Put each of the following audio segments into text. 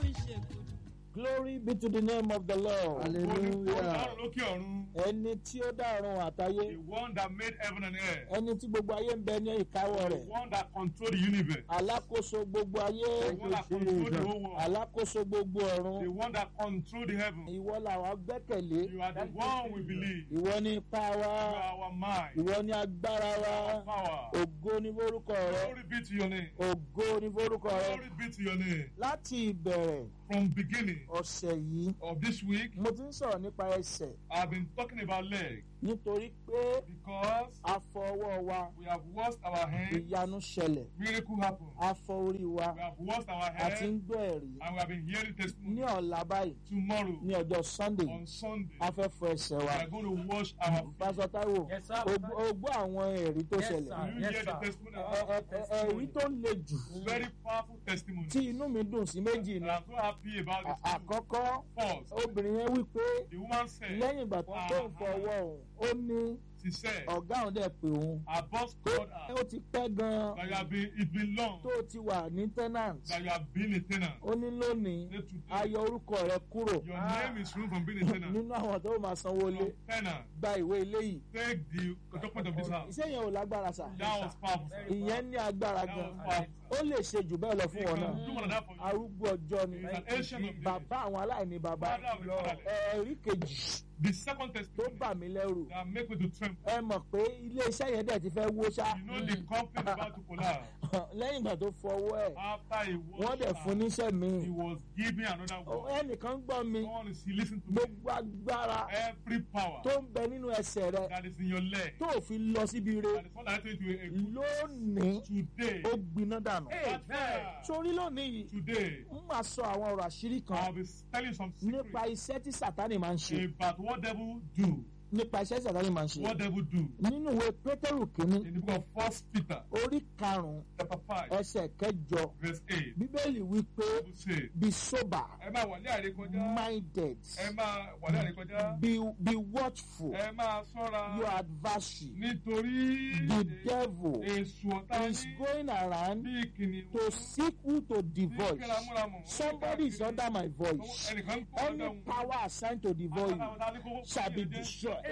ìṣègùn. Glory be to the name of the Lord. Hallelujah. Ọlọ́run lókè ọ̀run. Ẹni tí ó dàrún The àtayé. one that made heaven and earth. Ẹni tí gbogbo ayé ń bẹ ní ìkáwọ́ The rẹ̀. one that controlled the universe. Alákòóso gbogbo The ayé. one that controlled the whole world. Alákòóso gbogbo The ọ̀run. one that controlled the heaven. Ìwọ làwa gbẹ́kẹ̀lé. You are the one we believe. You Ìwọ ni ipá wa. are our mind. Ìwọ ni agbára wa. Our power. Ògo ni forúkọ rẹ. Glory be to your name. Ògo ni forúkọ rẹ. Glory be to your name. Láti ìbẹ̀rẹ̀ From beginning ọ̀sẹ̀ yìí, of this week, mo ti ń sọ̀rọ̀ nípa ẹsẹ̀ I've been talking about leg nítorí pé because a fọ ọwọ́ wa, we have washed our hands. ìyanu ṣẹlẹ̀, Miracle happened. a fọ orí wa, We have washed our a ti ń hands gbọ́ ẹ̀rí. and we have been hearing Ní testimony. ọ̀la báyìí, Tomorrow, ní ọjọ́ Sunday, on Sunday, a fẹ́ fọ ẹsẹ̀ we wa. are going to wash our feet. Pásọ Táíwò, Yes, sir. o gbọ́- o gbọ́ àwọn ẹ̀rí tó Yes, ṣẹlẹ̀. sir. You Yes, hear the sir. testimony. Ẹ- ẹ- ẹ- Ẹ̀rí tó le jù Very powerful testimony. tí inú mi dùn sí méjì And ni. I'm so happy about À- this. too. Àkọ́kọ́, First, obìnrin yẹn wí pé the woman said, lẹ́yìn ìgbà tó tó ń fọ ọwọ́ òun, ó ní she said, ọ̀gá òun dẹ̀ pé òun. her boss called her Ó ti pẹ́ gan-an that you have been, it's been long tó ti wà ní tenant. that you have been a tenant. Ó ní lónìí, Say today, a yọ orúkọ rẹ kúrò your name is removed from being a tenant. nínú àwọn tó máa sanwó ilé. From tenant, Gba ìwé ilé yìí. take the document of this house. Iṣẹ́ yẹn ò lágbára sà. That was powerful. sir. Ìyẹn ní agbára That was gan. powerful. Ó lè ṣe jù bẹ́ẹ̀ lọ He fún wọn can náà. do more than that for you. Arúgbó ọjọ́ ni. He's an ancient of days. Bàbá àwọn aláìní bàbá. Father of the fatherless. Ẹ̀rí kejì The second tó testimony bà mí lẹ́rù. that make me to tremble. Ẹ mọ̀ pé ilé iṣẹ́ yẹn dẹ̀ ti fẹ́ wó ṣá. You know the company is about to collapse. Lẹ́yìn ìgbà tó fọwọ́ ẹ̀, After he was wọ́n dẹ̀ fún níṣẹ́ he míì. was giving another Ó- word. Ẹnìkan gbọ́ mi. Someone is listen to me. Gbogbo agbára Every power tó ń bẹ nínú ẹsẹ̀ rẹ that is in your leg tó ò fi lọ síbi re that is not directed to a, a good lónìí today. ó gbiná dànù. That fire, Sórí lónìí yìí, today, ń máa sọ àwọn ọ̀rọ̀ àṣírí I'll kan be telling some secrets nípa iṣẹ́ tí Sátánì máa ń ṣe. about what devil do. Nípa iṣẹ́ tí Sátánì máa ń ṣe. What devil do. Nínú ìwé Pétérù kìíní, In the book of First Peter, orí karùn-ún, chapter five, ẹsẹ̀ kẹjọ, verse eight, Bíbélì wí pé Bible say, be sober, ẹ máa wà ní àrékọjá, minded, ẹ máa wà ní àrékọjá, be, be watchful, ẹ máa ṣọ́ra your adversary, nítorí the devil èṣù ọ̀tá is ní going around bí kìnìún to seek who to bí devour. kíramúramù. Somebody is under my voice. Ẹnìkan kọ́ Any ọ̀dọ̀ power assigned to devour you shall be destroyed.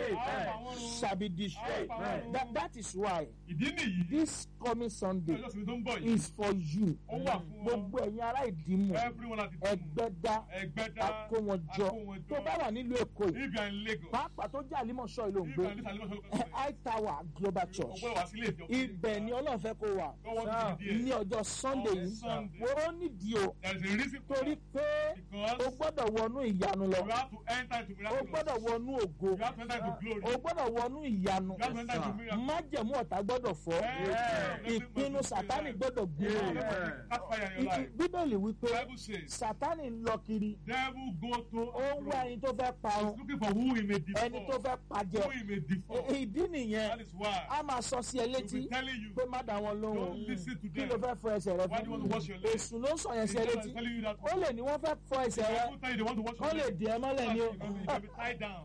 Shall be destroyed. That, that is why Ìdí nìyí, this coming Sunday ọjọ́ sinmi tó ń bọ̀ yìí, is for you. ó wà fún ọ. Gbogbo ẹ̀yin ará ìdìmú Everyone at the time, ẹgbẹ́dá ẹgbẹ́dá, akówọnjọ tó bá wà nílùú Èkó yìí if you are in Lagos, pàápàá tó jẹ́ àlímọ̀ṣọ́ ìlú if you are in òǹgbẹ this Alimọ̀ Sọ́lọ́ high tower global church ọgbọ́n wá sílé ìjọ. ibẹ̀ ni Ọlọ́run fẹ́ kó wà God wants you to be ní there. ọjọ́ Sunday On yìí Sunday. wọ́n ó nídìí o There is a reason for torí that. pé Because o gbọ́dọ̀ wọnú ìyanu lọ you have to enter into o miraculous. gbọ́dọ̀ wọnú ògo You have to enter into glory. o gbọ́dọ̀ wọnú ìyanu You have to enter into miracle. májẹ̀mú ọ̀tá gbọ́dọ̀ fọ́ Yeah. ìpinnu Sátánì gbọ́dọ̀ gbé Yeah. Catch fire in your life. Bíbélì wípé Bible says, Sátánì ń lọ kiri devil go to ó ń wá and ẹni tó fẹ́ fro. parun He's looking for who he may ẹni tó default. fẹ́ pàjẹ́ Who he may default. ìdí nìyẹn That is why a máa sọ sí ẹ he'll létí be telling you, pé má dá wọn lóhùn don't listen to kí them. ló fẹ́ fọ ẹsẹ̀ rẹ Why do you want to wash your fún leg? èṣù ló ń sọ yẹn He's sí ẹ létí telling you that. ó lè ní wọ́n fẹ́ fọ ẹsẹ̀ rẹ People tell you they want to wash kó your lè leg. dì ẹ́ mọ́lẹ̀ ni o You can be tied down.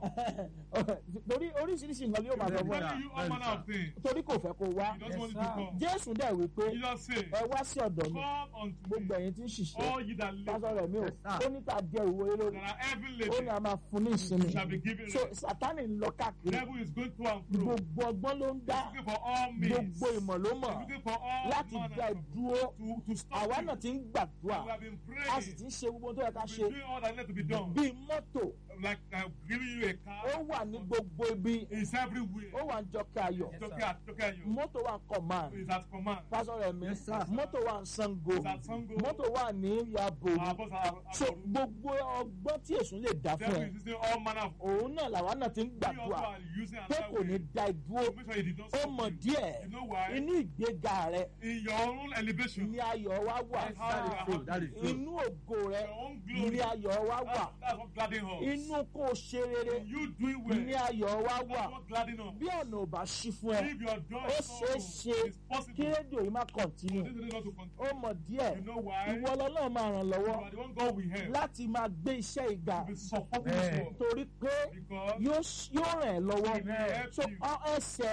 torí oríṣiríṣi nǹkan ni yóò máa sọ He's fún ẹ telling you all manner of things. torí kò fẹ́ kó wá He doesn't want you to come. Jésù dẹ̀ wí pé Jesus said, ẹ wá sí ọ̀dọ̀ mi Come unto gbogbo me, ẹ̀yin tí ń ṣiṣẹ́ all ye that pásọ labor rẹ̀ mi ò ó ní ká jẹ ìwé lórí that are heavy ó ní laden, a máa fún ní ìsinmi shall be given so rest. Sátánì ń lọ The káàkiri devil is going to and fro. gbogbo ọgbọ́n ló ń dá He's looking for all means. gbogbo ìmọ̀ ló mọ̀ He's looking for all láti manner dá of- ìdúró to, to stop àwa you. náà ti ń gbàdúrà We have been a sì praying. ti ń ṣe gbogbo ohun tó yẹ ká We've ṣe been doing all that needs to be done. bíi mọ́tò Like I'm giving you a car. ó wà ní gbogbo ibi It's everywhere. ó wà ní jọkẹ́ ayọ̀ It's okay, it's okay. You. mọ́tò wà ní command It's at command. pásọ rẹ̀ mi Yes, sir. mọ́tò wà ní Ṣàngó It's at Sango. mọ́tò wà ní yabo Our boss, our, our, so gbogbo ọgbọ́n tí èṣù lè dá fún devil ẹ is using all manner of. òun náà làwa náà ti ń We also gbàdúrà are using pé another kò ní way. dá ìdúró to Make sure he did not ó stop mọ̀ you. díẹ̀ You know why? inú ìgbéga rẹ In your own elevation. ní ayọ̀ wa wà Yes, that is true, that is true. inú ògo rẹ Your own glory. ní ayọ̀ wa wà That's, that's what gladding us. inú kó o ṣe rere In you doing well. ní ayọ̀ wa wà That's what gladding us. bí ọ̀nà ò bá ṣí fún ẹ If your door ó is ṣeé open, ṣe it's possible. kí rédíò yìí má kọ̀ntínú This is not to ó continue. mọ̀ díẹ̀ You know why? ìwọ lọ́lọ́run máa ràn You lọ́wọ́ are the one God we have. láti máa gbé iṣẹ́ ìgbà To be supporting this Amen. world. torí pé Because yóò yóò ràn ẹ́ lọ́wọ́ Amen. so ọ ẹsẹ̀ rẹ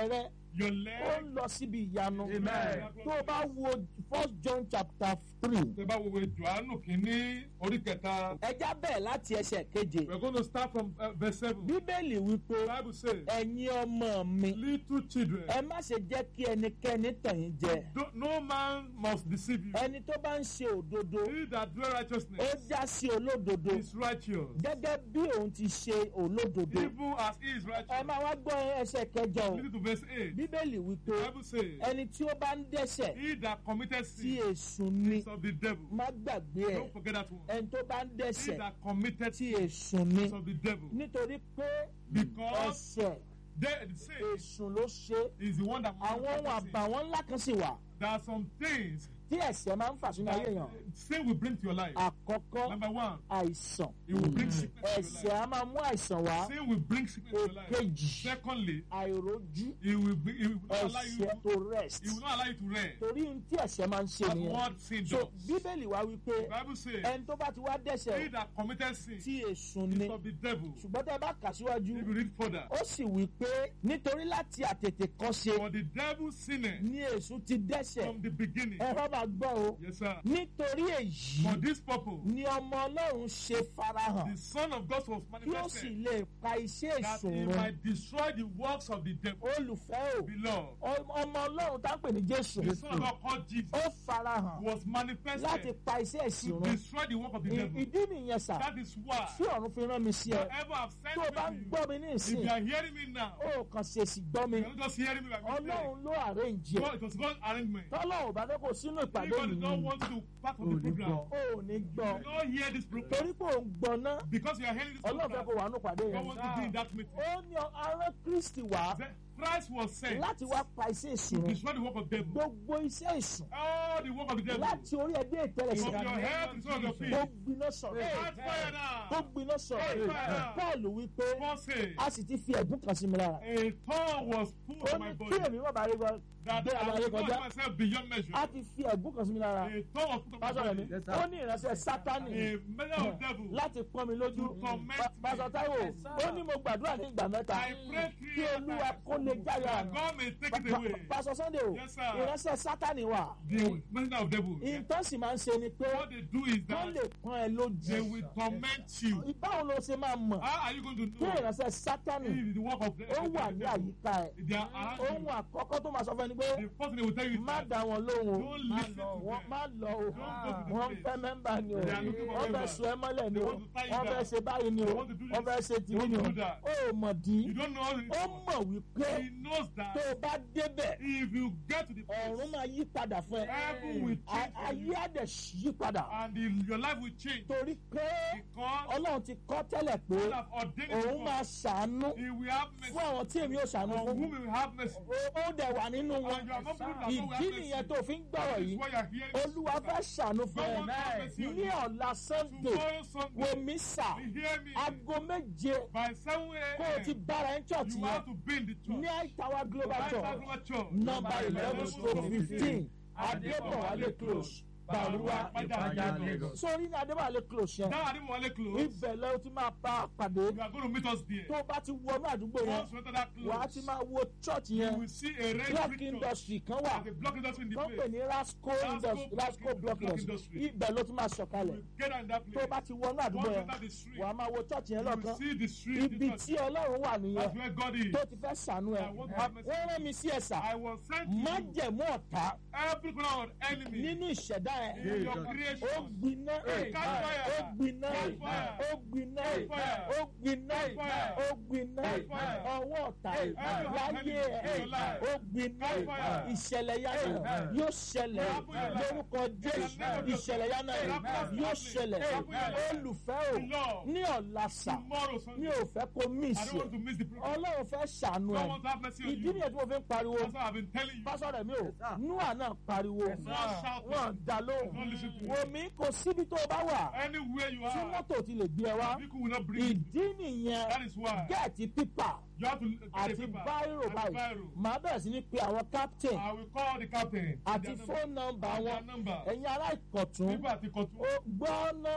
Your ó leg. ń lọ síbi ìyanu Amen. tó o bá wo first john chapter three Tẹ bá wo ìwé Jòhánù kìíní orí kẹta. ẹja bẹ̀rẹ̀ láti ẹsẹ̀ keje We're going to start from uh, verse seven. The bíbélì wípé Bible says, ẹ̀yin ọmọ mi little children, ẹ má ṣe jẹ́ kí ẹnikẹ́ni tàn yín jẹ don't- no man must deceive you. ẹni tó bá ń ṣe òdodo He that doeth ó righteousness já sí olódodo is righteous, gẹ́gẹ́ bí òun ti ṣe olódodo even as he is ẹ righteous. máa wá gbọ́ ẹsẹ̀ kẹjọ o Listen to verse eight. bíbélì wípé The Bible says, ẹni tí ó bá ń dẹ́sẹ̀ He that committed tí sin èṣù ni is of the devil. má gbàgbé ẹ̀ Don't forget that one. ẹni tó bá ń He dẹ́sẹ̀ that committed tí sin èṣù ni is of the devil. nítorí pé Because ẹ̀ṣẹ̀ they, the sin èṣù ló ṣe is the one that àwọn ohun manifests sin. àbàwọ́n ńlá kan sì wà There are some things tí ẹ̀ṣẹ̀ máa ń fà sínú ayé that èèyàn sin will bring to your life. àkọ́kọ́ Number one, àìsàn it will bring sickness to ẹ̀ṣẹ̀ your life. á máa mú àìsàn wá Sin will bring sickness to your life. èkejì Secondly, àìrójú it will, be, it will not allow you ẹ̀ṣẹ̀ to, tó rest it will not allow you to rest. torí ohun tí ẹ̀ṣẹ̀ máa ń ṣe That's nìyẹn what sin so does. bíbélì wá wípé The Bible says, ẹni tó bá ti wá He dẹ́ṣẹ̀ that committed sin tí èṣù ni is of the devil. ṣùgbọ́n tẹ́ bá kà síwájú If you read further, ó sì wí pé nítorí láti àtètè kọ́ ṣe for the devil sinned ní èṣù ti dẹ́ṣẹ̀ from the beginning. ẹ̀rọ máa gbọ́ o Yes, sir. nítorí èyí For this purpose, ni ọmọ ọlọ́run ṣe farahàn the Son of God was kí ó sì manifested lè pa iṣẹ́ that èṣù he run might destroy the works of the devil. olùfẹ́ o Beloved, ọmọ ọlọ́run tá ń pè ní jésù the Son of God called Jesus ó farahàn was láti manifested pa iṣẹ́ èṣù to run destroy the work of the I- devil. ìdí nìyẹn sà That is why tí ọ̀run fi rán mi sí ẹ whoever have sent tó o bá ń me to gbọ́ mi ní you, if ìsìn you are hearing me now, ó kàn ṣèṣì gbọ́ mi you are not just hearing me like mistake. ọlọ́run ló àrẹ́ǹjì ẹ̀ God, it was God's arrangement. tọ́lọ́run bá fẹ́ kó sínú If ìpàdé God mi did not want you to part of ò the ní program, gbọ́ ó ní gbọ́ you don't hear this program torí pé òun gbọ́ ná because you are hearing this ọlọ́run fẹ́ program. kó wà nínú ìpàdé God yẹn wants to be in that meeting. ó ní arán kristi wá Then Christ was sent láti wá pa iṣẹ́ èṣù to run destroy the work of devil. gbogbo iṣẹ́ èṣù All the work of the devil. láti orí ẹgbẹ́ ìtẹ́lẹ̀ sí From your head to the sole of your feet. tó gbiná sọ̀rọ̀ Catch fire tó now. gbiná sọ̀rọ̀ Fire. paul wípé Paul said, a sì ti fi ẹ̀gún kan sí mi lára a thorn was put ó on my ní kí body èmi má bàa rí gbọ́ that gbé I àlàyé will kọjá not myself beyond measure. a ti fi ẹ̀gún kan sí mi lára A thorn was put on my pásọ rẹ̀ mi body. ó ní ìránṣẹ́ sátánì A measure of devil. láti pọ́n mi lójú To torment me. pásọ táíwò ó ní mo gbàdúrà ní ìgbà mẹ́ta I pray three kí olúwa times kó lè jáyà that God may take it away. pásọ sunday o Yes, sir. ìránṣẹ́ sátánì wà The messenger of devil. nǹkan sì máa ń ṣe ni pé What they do is wọ́n lè that pọ́n ẹ lójú they will torment you. báwo ló ṣe máa mọ̀ How are you going to kí know ìránṣẹ́ sátánì if the work of the ó wà ní devil? àyíká ẹ̀ They are around ohun you. àkọ́kọ́ tó máa sọ fún ẹni pé The first thing they will tell you is má that dá wọn lóhùn o don't listen to wọ́n them. má lọ o Don't go to the wọ́n place. fẹ́ mẹ́mbà ni o They are looking for wọ́n fẹ́ members. sọ ẹ mọ́lẹ̀ ni They o want to tie you wọ́n fẹ́ down. ṣe báyìí ni o They want to do wọ́n this. fẹ́ ṣe They tìbí want ni to o do that. ó mọ̀ dí You don't know ó how mọ̀ wípé He knows tó that o bá débẹ̀ if you get to the ọ̀run place, máa yí padà fún ẹ heaven will A- change for ayé you á dẹ̀ yí padà and the, your life will change torí pé because ọlọ́run ti kọ́ tẹ́lẹ̀ pé God have ordained it òun for máa us. ṣàánú He will have mercy fún àwọn tí èmi ò ṣàánú on fún whom He will have mercy. Ó- ó dẹ̀ wà nínú wọn And you are not people that God will ìdí have mercy. nìyẹn tó fi ń gbọ́rọ̀ That is yìí why you are hearing olúwa fẹ́ ṣàánú fún God wants to have ẹ mercy on ní you. ọ̀la sunday Tomorrow Sunday, wòmí sà you hear me? aago méje By 7 kó o ti a.m., bára ẹ̀ ń church you yẹn have to be in the church. ní àìtàwá global Right church Bible Church. number eleven stroke fifteen adébọ̀wálé close bàrúwà Ìpàjà sórí ní adébọ̀wálé close yẹn That Adimole close. ibẹ̀ lẹ́yìn tí máa bá a pàdé You are going to meet us there. tó o bá ti wọnú àdúgbò yẹn Once you enter that wàá close, ti máa wo church you yẹn will see a red block brick church. industry kan wà There's a block industry in the tó ń pè place. ní rasco Rasco industry block rasco block block industry industry. ibẹ̀ ló ti máa sọ̀kalẹ̀ You get in that tó o place. bá ti wọnú àdúgbò Once you yẹn enter the street, wàá máa wo church yẹn you will lọ́kàn see the street. ibi the church. tí ọlọ́run wà nìyẹn That's where God is. tó ti fẹ́ sànú ẹ̀ I want to have mercy. wọ́n rán mi sí ẹ̀sà I was sent to you. májẹ̀mú ọ̀tá Every corner of enemy nínú ìṣẹ̀dá ẹ̀ in your ó creation. gbiná Hey, catch fire. ó gbiná Catch fire. ó gbiná Catch fire. ó gbiná Catch fire. ó gbiná Catch fire. ọwọ́ ọ̀tá Hey, láyé hey, ẹ̀ ó gbiná Catch fire. ìṣẹ̀lẹ̀ yánà Hey, yóò ṣẹlẹ̀ Hey, lórúkọ jésù Hey, ìṣẹ̀lẹ̀ yánà Hey, yóò ṣẹlẹ̀ Hey, olùfẹ́ o Lord, ní ọ̀la sà tomorrow mi Sunday, ò fẹ́ kó mí I don't ìṣe want to miss the program. ọlọ́run fẹ́ ṣàánú God ẹ̀ wants to have mercy on ìdí you. nìyẹn tí mo fi ń pariwo That's why I've been telling you. pásọ rẹ̀ mi ò núà náà pariwo Not shout. wọn dá lóhùn Don't listen to wò me. mí kò síbi tó o bá wà Anywhere you tí are, mọ́tò ti lè gbé ẹ wá people will not bring you. ìdí nìyẹn That is why gẹ́ẹ̀tì pípà you have to get a àti paper báírò and báyìí biro. màá bẹ̀rẹ̀ sí ní pe àwọn captain I will call the captain. àti Their number. fóònù nọ́mbà And their wọn number. ẹ̀yin ará ìkọ̀tún People at the court. ó gbọ́ ná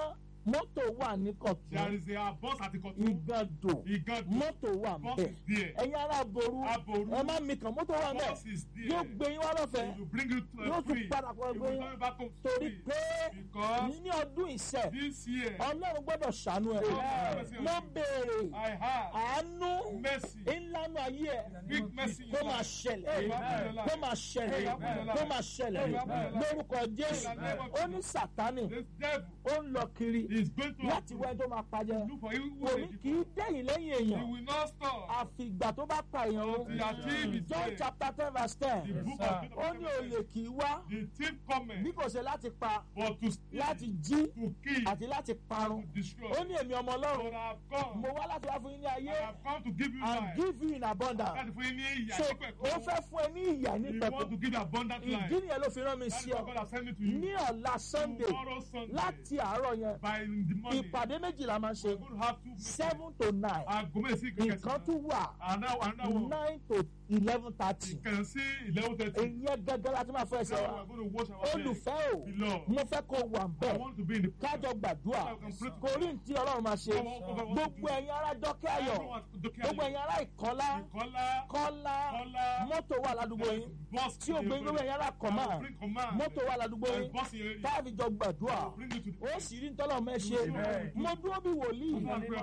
mọ́tò wà ní There kọ̀tún is a bus at the Kotu. ìgàdò Igado. mọ́tò wà Bus ńbẹ̀ is there. ẹ̀yin ará boru Aboru. ẹ má mi kàn mọ́tò wà ńbẹ̀ Bus is there. yóò gbé yín wá lọ́fẹ̀ẹ́ It will bring you to yóò a tún free. padà kọ́ It ẹgbẹ́ will yín come back home torí free. pé Because ní ọdún ìṣẹ́ this year, ọlọ́run gbọ́dọ̀ ṣàánú ẹ̀ Amen. mo béèrè I have àánú mercy. ńlánú ayé ẹ̀ Big mercy in kó your máa life. ṣẹlẹ̀ Amen. kó máa ṣẹlẹ̀ Amen. kó máa ṣẹlẹ̀ Amen. lórúkọ jésù Amen. ó ní sátánì This devil ó ń lọ kiri is going to láti wẹ́n tó máa pajẹ́ look for you. òní kì í dẹ́yìn lẹ́yìn He èèyàn will not stop. àfìgbà tó bá pa èèyàn o Until he achieve his john goal. chapter ten verse The ten book sir. of ó ní olè kì í wá The thief bí cometh kò ṣe láti pa but to steal, láti jí to kill, àti láti parun to destroy. ó ní èmi ọmọ ọlọ́run But I have come. mo wá láti wá fún yín ní I ayé have come to give you and life. give you in abundance Láti fún yín ní ìyà so nípẹ̀kun. ó fẹ́ fún ẹ ní ìyà ní He pẹ̀kun want to give you abundant life. ìdí nìyẹn ló fi rán mi That is sí why ọ God has sent me to you. ní ọ̀la sunday Tomorrow Sunday. láti àárọ̀ yẹn By in the morning. ìpàdé méjìlá máa ń ṣe We're going to have two meetings. seven to nine Aago méjì sí ìkẹkẹ nǹkan tún wà Another another one. nine to eleven thirty Ìkẹyìn sí eleven thirty. ìyẹn gẹ́gẹ́ láti máa fẹ́ ẹsẹ̀ Now wa we are going to wash our hands. olùfẹ́ o Beloved. mo fẹ́ kó wà I bẹ́ẹ̀ want to be in the kájọ gbàdúrà kò rí ní tí ọlọ́run máa ṣe gbogbo ẹ̀yin ará dọ́kẹ́ ayọ̀ gbogbo ẹ̀yin ará ìkọ́lá Kọ́lá. kọ́lá Kọ́lá. mọ́tò wà ládùúgbò yín Bus tí o gbé gbogbo ẹ̀yin ará kọ̀má Bring command. mọ́tò wà ládùúgbò yín Bus in your area. táàbì jọ gbàdúrà Bring you to the ó sì rí ntọ́lọ́ mẹ́ ṣe Amen. mo dúró bí wòlíì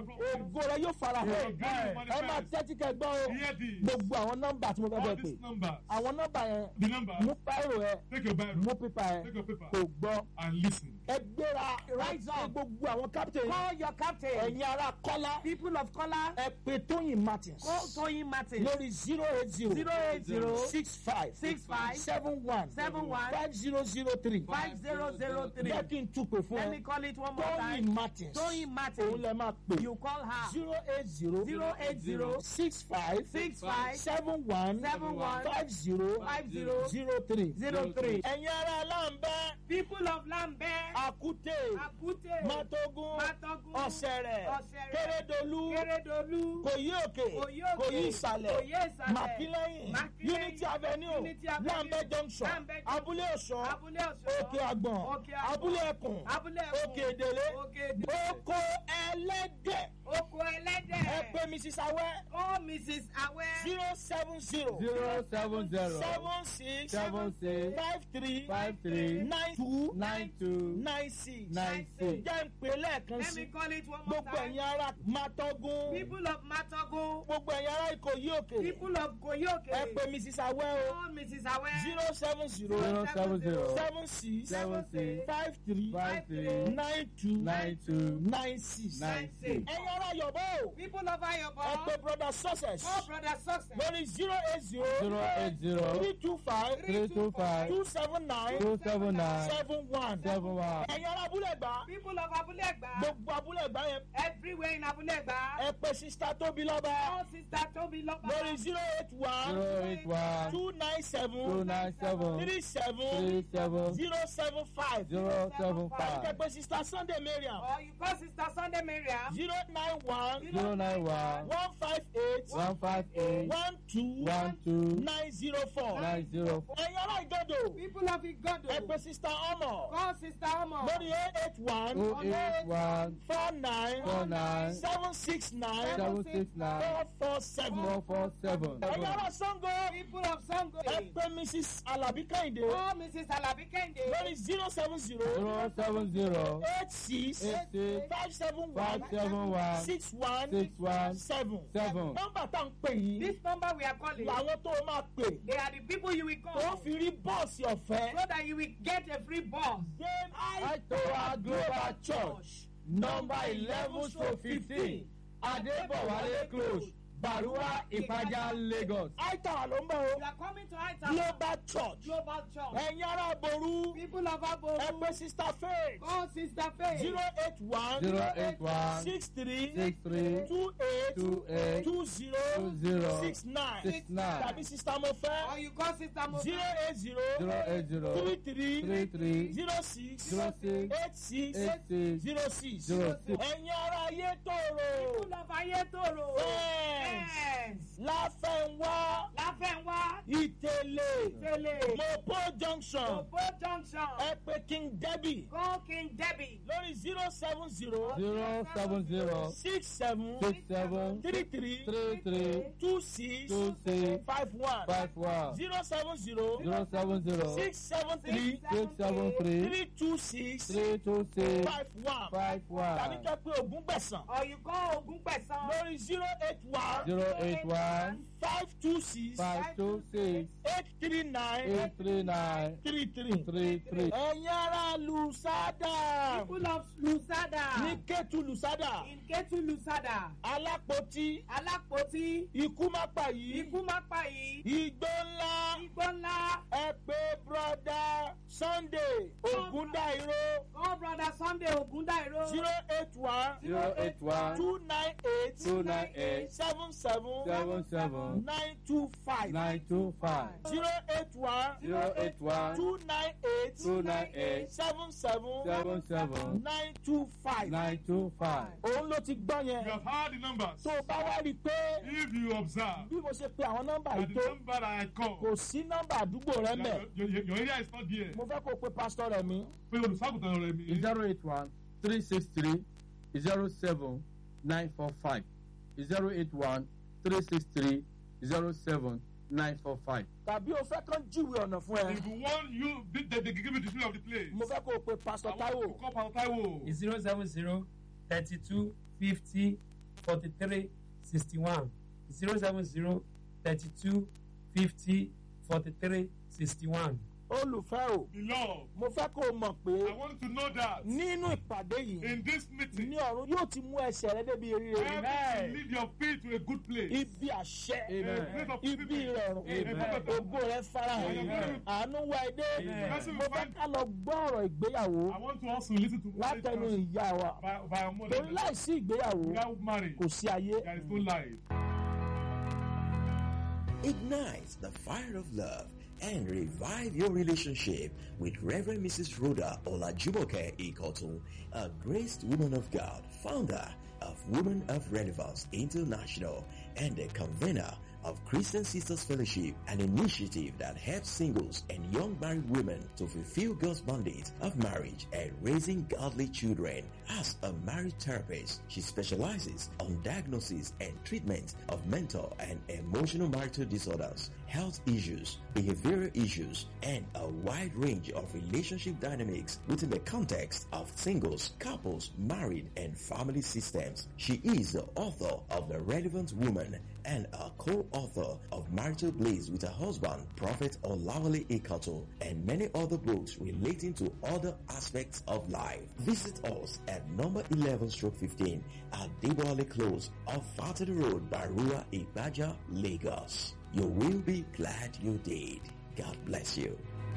ògo rẹ yóò fara hàn Amen. ẹ máa tẹ́tí kẹ́ gbọ́ o Hear this. gbogbo àwọn nọ́mbà tí mo fẹ́ All bẹ́ẹ̀ pè these numbers. àwọn nọ́mbà yẹn The number. mú páìrò ẹ Take your Bible. mú pípa ẹ Take your paper. kò gbọ́ And listen. ẹ gbéra Rise ẹ up. gbogbo àwọn captain Call your captain. ẹ̀yin ará kọ́lá People of color. ẹ pè tóyìn martins Call Toyin Martin. lórí zero eight zero Zero eight zero six five six five seven one seven one five zero zero three five zero zero three. jẹ́ kí n tún pè fún Let me ẹ call it one more tóyìn time. martins Toyin òun Martin. lẹ máa pè You call her. zero eight zero Zero eight zero six five six five seven one seven one five zero five zero zero three zero three. ẹ̀yin ará aláǹbẹ́ People of Lambert. àkútè Akute. mátógún Matogun. ọ̀sẹ̀rẹ̀ Ọ̀sẹ̀rẹ̀. kérédolú Keredolu. kòyí òkè Kòyí òkè. kòyí ìsàlẹ̀ Kòyí ìsàlẹ̀. màkílẹ́yìn Màkílẹ́yìn. unity avenue Unity Avenue. lambẹ junction Lambeth Junction. abúlé ọ̀ṣọ́ Abúlé Ọ̀ṣọ́. òkè àgbọ̀n Òkè Àgbọ̀n. abúlé ẹkùn Abúlé Ẹkùn. òkè èdèlé Òkè Èdèlé. oko ẹlẹ́dẹ̀ Oko ẹlẹ́dẹ̀. ẹ pè mrs awẹ́ Oh, Mrs. Awe. zero seven zero zero seven zero seven six seven six five three five three nine two nine two nine six nine six. jẹ́ ń pè lẹ́ẹ̀kan Let me sí call it one more gbogbo time. ẹ̀yin ará mátógún People of Matogun. gbogbo ẹ̀yin ará ìkòyí òkè People of Koyoke. ẹ pè mrs awẹ́ o Oh, Mrs. Awe. zero seven zero zero seven zero seven six seven six five three five three nine two nine two nine six. nine six. ẹ̀yin ará yọ̀bọ̀ o People of Ayobo. ẹ pè brother success Oh, Brother Success. lórí zero eight zero zero eight zero three two five three two five two seven nine two seven nine seven one. seven one. ẹ̀yin ará abúlé gbà People of Abulegba. gbogbo abúlé gbà yẹn Everywhere in Abulegba. ẹ pè sista tóbi lọ́ba Oh, Sister Toby Loba. lórí zero eight one zero eight one two nine two seven nine seven three seven three seven zero seven five. zero seven ẹ five pè sista sunday mariam Or you call Sister Sunday Mariam. zero nine one zero nine one one five eight one five eight one two one two nine zero four. nine zero four ẹ̀yin ará ìdodo People of Igodo. ẹ pè sista ọmọ Call Sister Omo. lórí eight eight one oh eight one four nine four nine seven six nine seven six nine four four seven. four four seven. ẹ̀yin ará sango People of Sango. ẹ pè mrs alabi kẹ́hìndé Oh, Mrs. Alabi Kende. lórí zero seven zero zero seven zero eight six eight six five seven five one seven one six one six one seven. seven. nọ́mbà tá à ń pè yìí This number we are calling. làwọn tó o máa pè They are the people you will tó call. fi rí bọ́ọ̀sì ọ̀fẹ́. So that you will get a free bus. Then Aitowa Global Church number eleven to fifteen Adebowale close Baruwa Ipaja Lagos. Aitawa ló ń bọ̀ You o. are coming to Aita Global Church. Global Church. Ẹ̀yin ará Boru. People of Abo. Ẹ pé Sista Faith. Call Sister Faith. zero eight one zero eight one six three six three two eight two eight two zero two zero six nine six nine tàbí Sista Or Mofẹ́ you call Sister Mo. zero eight zero zero eight zero three three three three zero six zero six eight six eight six zero six zero six. ẹ̀yin ará ayé tòrò People of Ayetoro. ẹ̀ lens láfẹ̀wá láfẹ̀wá ìtẹ̀lẹ̀ tẹ̀lé mopo junction òpó junction ẹ pé king debbie go king debbie lórí zero seven zero zero seven zero six seven six seven three three three three two six two six five one five one zero seven zero zero seven zero six seven three six seven three three two six three two six five one five tàbí one kẹ́ pé ogún gbẹ̀sán or you call ogun pẹ̀sán lórí zero eight one zero eight one five two six five two six eight three nine eight three nine three three. three three. ẹ̀yin ará lusada people of lusada ní kẹ́tù lusada in ketu lusada alápótí alápótí ikú má pa yìí ikú má pa yìí igbó ńlá igbó ńlá ẹ pé broda sunday ogundairo call brother sunday ogundairo zero eight one zero eight one two nine eight two nine eight seven seven seven seven nine two five nine two five zero eight one zero eight one two nine eight two nine eight seven seven seven seven nine two five. nine two five. òun ló ti gbọ́ You yẹn have heard the numbers. tó o bá wá rí i pé If you observe bí mo ṣe pe àwọn nọ́mbà that yìí the tó number that I call, kò sí nọ́mbà àdúgbò rẹ mẹ́ your, your, your area is not there. mo fẹ́ kó o pe pásítọ̀ rẹ̀ mi Pé olùṣàgùtàn rẹ̀ mi. zero eight one three six three zero seven nine four five zero eight one three six three zero seven nine four five. tàbí o fẹ́ kán jíwèé ọ̀nà fún ẹ If you want you, they, they, they give you the history of the place. mo fẹ́ kó o pe I pásítọ̀ want táíwò to call Pastor Taiwo. zero seven zero thirty two fifty forty three sixty one zero seven zero thirty two fifty forty three sixty one. olùfẹ́ o Beloved, mo fẹ́ kó o mọ̀ pé I want you to know that nínú ìpàdé yìí in this meeting, ní ọ̀run yóò ti mú ẹsẹ̀ rẹ débi eré help rẹ you to lead your feet to a good place. ibi àṣẹ Amen. A place of ibi ìrọ̀rùn Amen. ògo rẹ farahàn Amen. àánú wá ẹdẹ Amen. mo fẹ́ ká lọ gbọ́ ọ̀rọ̀ ìgbéyàwó I want to also listen to látẹnu ìyá wa by, by a mother. torí láìsí ìgbéyàwó Without marriage, kò sí ayé. there is no life. Ignite the fire of love and revive your relationship with Reverend Mrs. Rhoda Olajumoke Ikotu, a graced woman of God, founder of Women of Relevance International and a convener of Christian Sisters Fellowship, an initiative that helps singles and young married women to fulfill God's mandate of marriage and raising godly children. As a marriage therapist, she specializes on diagnosis and treatment of mental and emotional marital disorders, health issues, behavioral issues, and a wide range of relationship dynamics within the context of singles, couples, married, and family systems. She is the author of The Relevant Woman and a co-author of Marital Blaze with her husband, Prophet Olawale Ikato, and many other books relating to other aspects of life. Visit us at number 11 stroke 15 at Deboale Close off Fatty Road, Barua, Ibaja, Lagos. You will be glad you did. God bless you.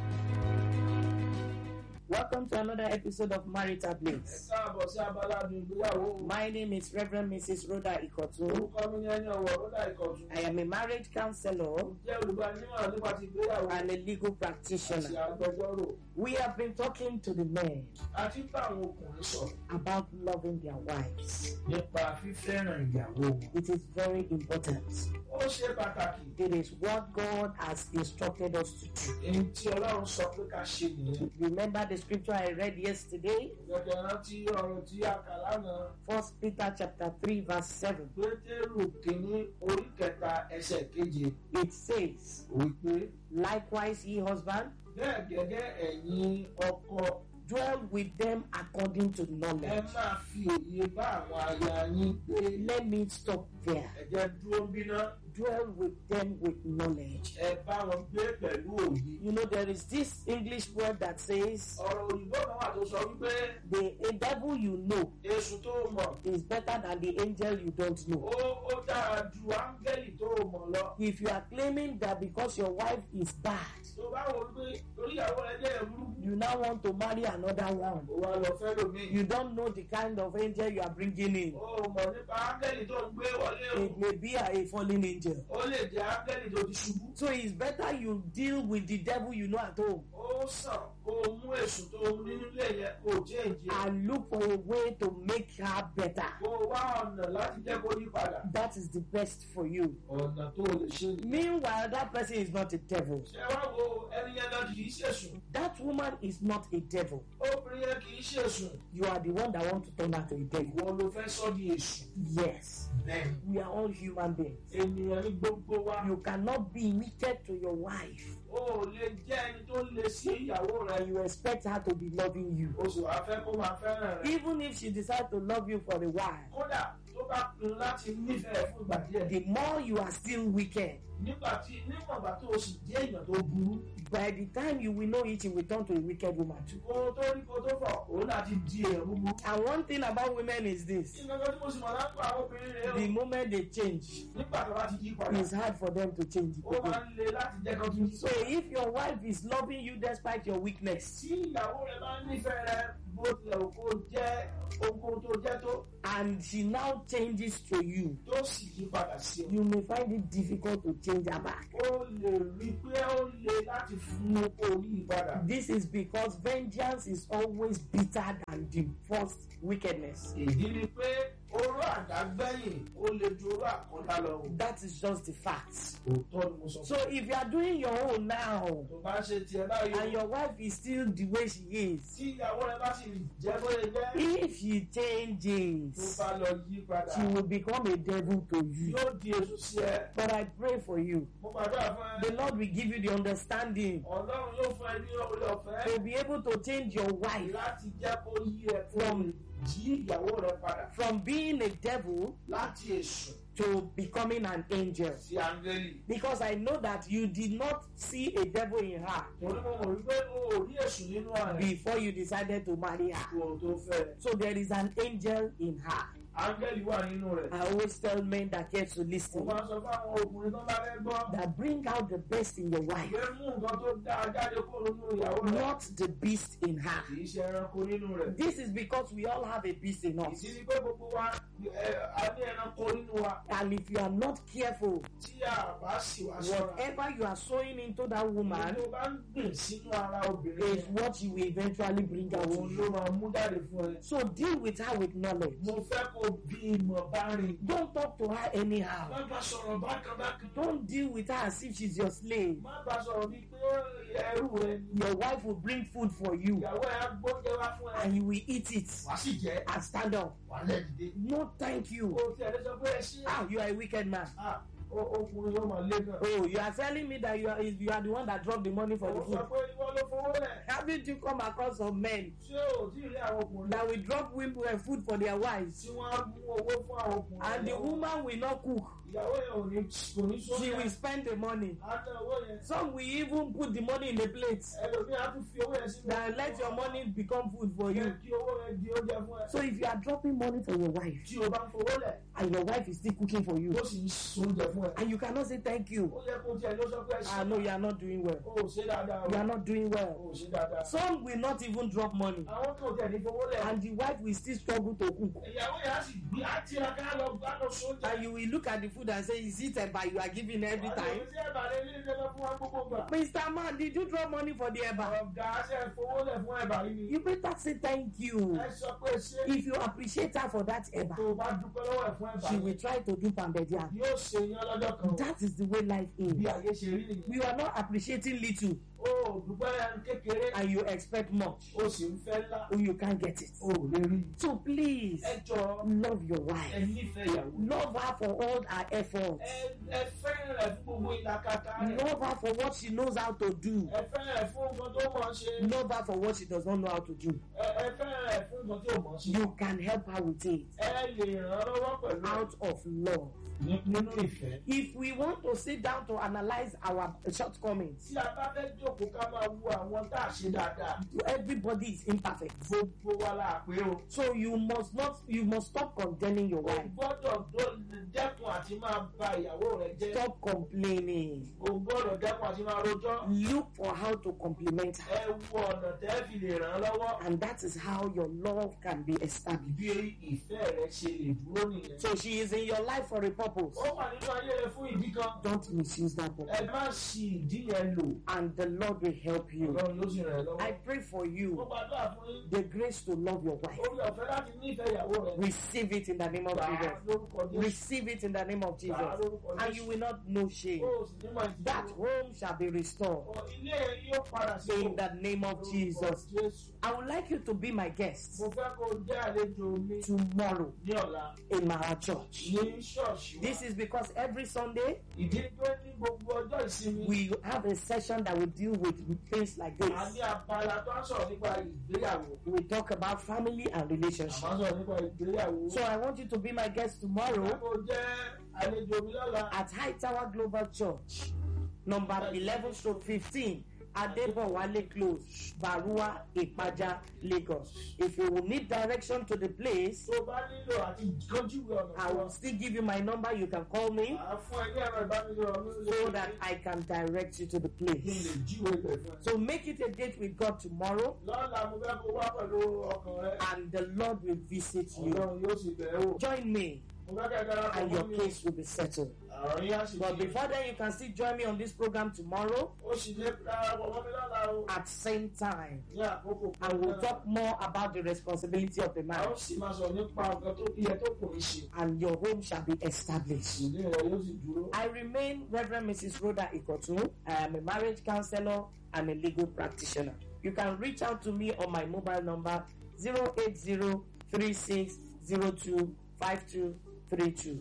Welcome to another episode of Marital Bliss. káàbọ̀ sí abala àdùn ìgbéyàwó My name is Reverend Mrs. Rhoda Ikotu. orúkọ mi ní ẹni ọ̀wọ̀ rọ́dà ìkọ̀tún I am a marriage counselor jẹ́ olùgbanímọ̀ràn nípa ti ìgbéyàwó and a legal àti practitioner. agbẹjọ́rò We have been talking to the men àti bá àwọn ọkùnrin sọ̀rọ̀ about loving their wives. nípa fífẹ́ràn ìyàwó wọn. It is very important. ó ṣe pàtàkì It is what God has instructed us to do. èyí tí ọlọ́run sọ pé ká ṣe nìyẹn. Remember the scripture I read yesterday? gẹ́gẹ́ rántí ọ̀rọ̀ tí a kà lánàá First Peter chapter 3 verse 7. pétérù kìíní orí kẹta ẹsẹ̀ keje It says, wípé Likewise, ye husband, bẹ́ẹ̀ gẹ́gẹ́ ẹ̀yin ọkọ dwell with them according to ẹ knowledge. máa fi òye bá àwọn aya yín gbé Let me stop there. ẹ jẹ́ dúró bíná Dwell with them with knowledge. ẹ bá wọn gbé pẹ̀lú òye. You know, there is this English word that says, ọ̀rọ̀ òyìnbó kan wà tó sọ wípé the a devil you know èṣù tó mọ̀ is better than the angel you don't know. ó ó dára ju áńgẹ́lì tó mọ̀ lọ. If you are claiming that because your wife is bad, tó bá wò ó pé torí ìyàwó rẹ jẹ́ ẹ̀rú you now want to marry another one. ó wá lọ fẹ́ lómi. You don't know the kind of angel you are bringing in. ó mọ̀ nípa áńgẹ́lì tó ń gbé wọlé o. It may be a, a fallen angel. ó lè jẹ́ áńgẹ́lì tó ti ṣubú. So it's better you deal with the devil you know at home ó sàn kó o mú èsùn tó o nínú ilé yẹn kó o change ẹ̀. and look for a way to make her better. kó o wá ọ̀nà láti jẹ́ kó yí padà. That is the best for you. ọ̀nà tó o lè ṣe ni. Meanwhile, that person is not a devil. ṣé wá wo ẹni yẹn náà kì í ṣèṣùn. That woman is not a devil. obìnrin yẹn kì í ṣèṣùn. You are the one that want to turn her to a devil. ìwọ ló fẹ́ sọ di èṣù. Yes. bẹ́ẹ̀ We are all human beings. ènìyàn ní gbogbo wa. You cannot be wicked to your wife o ò lè jẹ́ ẹni tó le sí ìyàwó rẹ. and you expect her to be loving you. o sì wá fẹ́ kó máa fẹ́ràn rẹ. Even if she decides to love you for a while, kódà tó bá pinnu láti nífẹ̀ẹ́ fún ìgbà díẹ̀. the more you are still wicked, nígbà tí níwọ̀n ìgbà tó o sì jẹ́ èèyàn tó burú. by the time you will know it, you will turn to a wicked woman too. kó o tó rí kó o tó fọ̀ òun náà ti di èèyàn búburú. And one thing about women is this ìgbàgbọ́ tí mo sì mọ̀ lápò àwọn obìnrin rẹ̀ the o. moment they change, nígbà tó bá ti yí padà. it's hard for them to change it ó máa again. ń le láti jẹ́ kó tún yí. So if your wife is loving you despite your weakness, tí ìyàwó rẹ bá nífẹ̀ẹ́ rẹ bó tilẹ̀ wù kó jẹ́ ohunkóhun tó jẹ́ tó and she now changes to you, tó sì yí padà sí ọ. you may find it difficult to change her back. ó lè rí i pé ó le láti fún un kó yí padà. This is because vengeance is always bitter than the first wickedness. ìdí ni pé oró àdágbẹ́yìn ó le ju oró àkọ́dá lọ. o. That is just the fact. òótọ́ ni mo sọ So fún if you are doing your own now ọ. tó bá ṣe tiẹ̀ báyìí and your wife is still the way she is, tí ìyàwó rẹ bá sì jẹ́ bóyá jẹ́ if she tó changes, bá lọ yí padà she will become a devil to you. yóò di èso sí ẹ. But I pray for you. mo gbàdúrà fún ẹ. The Lord will give you the understanding ọlọ́run yóò fún ẹ ní orí ọ̀fẹ́. to be able to change your wife láti jẹ́ kó yí ẹ kó From- lè jí ìyàwó rẹ padà from being a devil láti èṣù to becoming an angel. sí áńgẹ́lì. Because I know that you did not see a devil in her torí mo mọ̀ wípé o ò rí èṣù nínú ààrẹ before you decided to marry her. kó o tó fẹ́. So there is an angel in her. áńgẹ́lì wà nínú rẹ̀. I always tell men that care to mo listen máa ń sọ fáwọn ọkùnrin tó bá fẹ́ gbọ́. that bring out the best in your wife, ìwé mú nǹkan tó dáa jáde kó nínú ìyàwó rẹ̀. not the beast in her. kì í ṣe ẹranko nínú rẹ̀. This is because we all have a beast in us. ìdí ni pé gbogbo wa ẹ, a ní ẹranko nínú wa. And if you are not careful, tí a bá sì wá sọ́ra. whatever you are sowing into that woman tó bá ń gbìn sínú ara obìnrin is yẹn. what you will eventually bring out. òun ló máa mú jáde fún ẹ. So deal with her with knowledge. mo fẹ́ kó bí ìmọ̀ bá rìn. Don't talk to her anyhow. má bá sọ̀rọ̀ bákan bákan. Don't deal with her as if she's your slave. má bá sọ̀rọ̀ bíi pé ẹrú rẹ ni. Your wife will bring food for you ìyàwó ẹ̀ á gbóúnjẹ wá fún ẹ. and you will eat it wàá sì jẹ́ and stand up. wàá lẹ̀ dìde. No, thank you. o ti ẹ̀rẹ́ sọ pé ẹ ṣí. Ah, you are a wicked man. Ah, o- ọkùnrin yóò máa lé gan. Oh, you are telling me that you are you are the one that dropped the money for the o sọ food. pé ìwọ ló fowó lẹ̀. Haven't you come across some men ṣé o tí ì rí àwọn ọkùnrin that will drop women food for their wives tí wọ́n á mú owó fún àwọn ọkùnrin. and the woman will not cook? ìyàwó yẹn ò ní kò ní She will sóúnjẹ. spend the money. á tẹ owó yẹn. Some will even put the money in the plate. ẹlòmíì á tún fi owó yẹn sínú. That let your money become food for Jẹ́ you. kí owó yẹn di oúnjẹ fún ẹ. So if you are dropping money for your wife tí o bá ń fowó lẹ̀ and your wife is still cooking for you ó sì ń sóúnjẹ fún ẹ. and you cannot say thank you, ó yẹ kó tiẹ̀ ló sọ pé ẹ ah no, you are not doing well. o ò ṣe dáadáa o. You are not doing o well. ò ṣe dáadáa. Some will not even drop money àwọn kan ò tẹ̀ ní fowó lẹ̀. and the wife will still struggle to cook. ìyàwó yẹn á sì gbé á tiraka lọ bá lọ sóúnjẹ. And you will look at the food and say, Is it eba you are giving every time? àti ẹ̀bà lè ní ìjọba fún wa gbogbo gbà. Mr. Man, did you drop money for the eba? ọ̀gá ṣe fowó lẹ̀ fún ẹ̀bà yìí ni. You better say thank you. ẹ sọ pé ṣé If you appreciate her for that eba, tó o bá dúpẹ́ lọ́wọ́ ẹ̀ fún ẹ̀bà she yìí will try to do pambedia. yóò ṣe yán lọ́jọ́ kan. That is the way life bí is. ayé ṣe rí nìyẹn. You are not appreciating little o ò dúpẹ́ kékeré and you expect much. o sì ń fẹ́ ńlá Or you can't get it. o ò lè rí. So please ẹ jọ love your ẹ wife. nífẹ̀ẹ́ ìyàwó. Love her for all her efforts. ẹ ẹ fẹ́ràn rẹ̀ fún gbogbo ìlàkàkà rẹ̀. Love her for what she knows how to do. ẹ fẹ́ràn rẹ̀ fún nǹkan tó mọ̀ ọ́ ṣe. Love her for what she does not know how to do. ẹ ẹ fẹ́ràn rẹ̀ fún nǹkan tí ò mọ̀ ọ́ ṣe. You can help her with it ẹ lè ràn án lọ́wọ́ pẹ̀lú out of love. ní- nínú ìfẹ́. If we want to sit down to analyze our shortcomings, tí a bá fẹ́ jókòó ká máa wo àwọn tá a ṣe dáadáa. everybody is imperfect. gbogbo wa la pé o. So you must not, you must stop condemning your o wife. gbọ́dọ̀ dó- dẹ́kun àti máa ba ìyàwó rẹ̀ jẹ́. Stop complaining. o gbọ́dọ̀ dẹ́kun àti máa rojọ́. Look for how to compliment her. ẹ wo ọ̀nà tẹ́ fi lè ràn án lọ́wọ́. And that is how your love can be established. bí ìfẹ́ rẹ̀ ṣe lè dúró nìyẹn. So she is in your life for a purpose. purpose. ó wà nínú ayé rẹ fún ìdí kan Don't misuse that purpose. ẹ má ṣì ìdí yẹn lò And the Lord will help you. ọlọ́run yóò sì ràn ẹ́ lọ́wọ́. I pray for mo you gbàdúrà fún yín the grace to love your wife. orí ọ̀fẹ́ láti nífẹ̀ẹ́ ìyàwó rẹ. Receive it in the name of Gbà á Jesus. lórúkọ Jésù. Receive it in the name of Gbà á Jesus. lórúkọ And you Jésù. will not know shame. Ó sì ní máa jìyà. That home shall be restored Ọ, ilé yóò padà sí in the name of Jesus. Jésù. I would like you to be my guest Mo fẹ́ kó o jẹ́ àlejò mi tomorrow ní ọ̀la in our church. ní ṣọ́ọ̀ṣì wa. This is because every Sunday ìdí pé ní gbogbo ọjọ́ ìsinmi we have a session that will deal with things like a this. ní abala tó ń sọ̀rọ̀ nípa ìgbéyàwó. We talk about family and a relationship. máa ń sọ̀rọ̀ nípa ìgbéyàwó. So I want you to be my guest Mo tomorrow fẹ́ kó o jẹ́ àlejò mi lọ́la. at High Tower Global Church, number 11 to 15, Adebowale Close, Barua, Ipaja, Lagos. If you will need direction to the place, tó o bá nílò àti kánjúwe ọ̀nà I will still give you my number. You can call me Màá fún ẹ ní ẹ̀rọ ìbánisọ̀rọ̀ mi so that I can direct you to the kí n lè place. jíwèé ibẹ̀ fún ẹ. So make it a date with God tomorrow, lọ́la mo fẹ́ kó o wá pẹ̀lú ọkàn rẹ. and the Lord will visit you. ọlọ́run yóò sì bẹ̀rẹ̀ wò. Join me, mo fẹ́ kẹ́ ẹ darapọ̀ and mọ́ your mi. case will be settled. àrùn yín á sì But di- before then, you can still join me on this program tomorrow ó sì lè darapọ̀ mọ́ mi lọ́la o. at same time. ní àkókò kan and we'll náà. talk more about the responsibility of the a ó man sì máa sọ̀rọ̀ nípa nǹkan tó iye tó kò ní ṣe. and your home shall be established. ìdí rẹ̀ yóò sì dúró. I remain Reverend Mrs. Rhoda Ikotu. I am a marriage counselor and a legal practitioner. You can reach out to me on my mobile number 08036025232.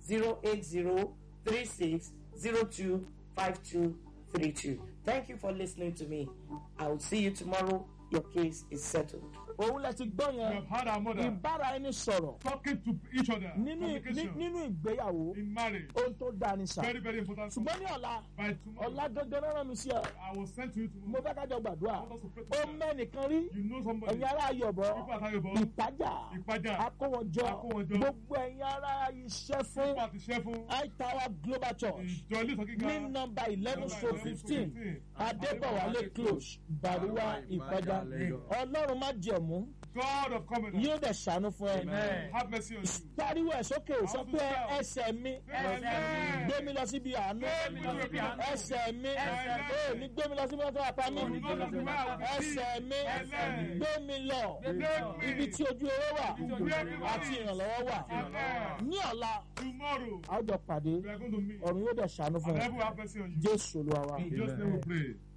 08036025232. Thank you for listening to me. I will see you tomorrow. Your case is settled. òun lẹ ti gbọ́ We yẹn have had our mother ìbára ẹni sọ̀rọ̀ talking to each other. nínú ní- Communication nínú ìgbéyàwó in marriage. ohun tó dáa ni sà Very very important. ṣùgbọ́n ní ọ̀la By tomorrow, ọ̀la gangan náà rán mi sí ọ I will send to you mo tomorrow. fẹ́ kájọ gbàdúrà I want us to pray ó together. mẹ́nìkan rí You know somebody. ẹ̀yin ará ayọ̀bọ̀ People at Ayobo. ìpájà Ìpájà. akówọjọ Akówọjọ. gbogbo ẹ̀yin ará iṣẹ́ fún People at the Shefu. high tower global church Ìjọ ilé ìsọ̀kíkà. ní nọmba eleven Number stroke 11 fifteen stroke 15. adébọ̀wálé close baruwa ìpájà ọlọ́run má jẹ̀mú God of covenant. yóò dẹ̀ ṣàánú fún ẹ Amen. Have mercy on you. pariwo ẹ̀ sókè sọ pé ẹsẹ̀ mi Amen. gbé mi lọ síbi àánú Gbé mi lọ síbi àánú. ẹsẹ̀ mi Ẹsẹ̀ mi. ó ní gbé mi lọ síbi ọjọ́ àpá mi Gbé mi lọ síbi ọjọ́ àpá mi. ẹsẹ̀ mi Ẹsẹ̀ mi. gbé mi lọ Gbé mi. ibi tí ojú owó wà Ibi tí ojú owó wà. àti ìrànlọ́wọ́ wà Amen. ní ọ̀la Tomorrow, a ó jọ pàdé we are going to meet. ọ̀run yóò dẹ̀ ṣàánú fún And ẹ heaven will have mercy on you. jésù olúwa wa. In Jesus' name we pray.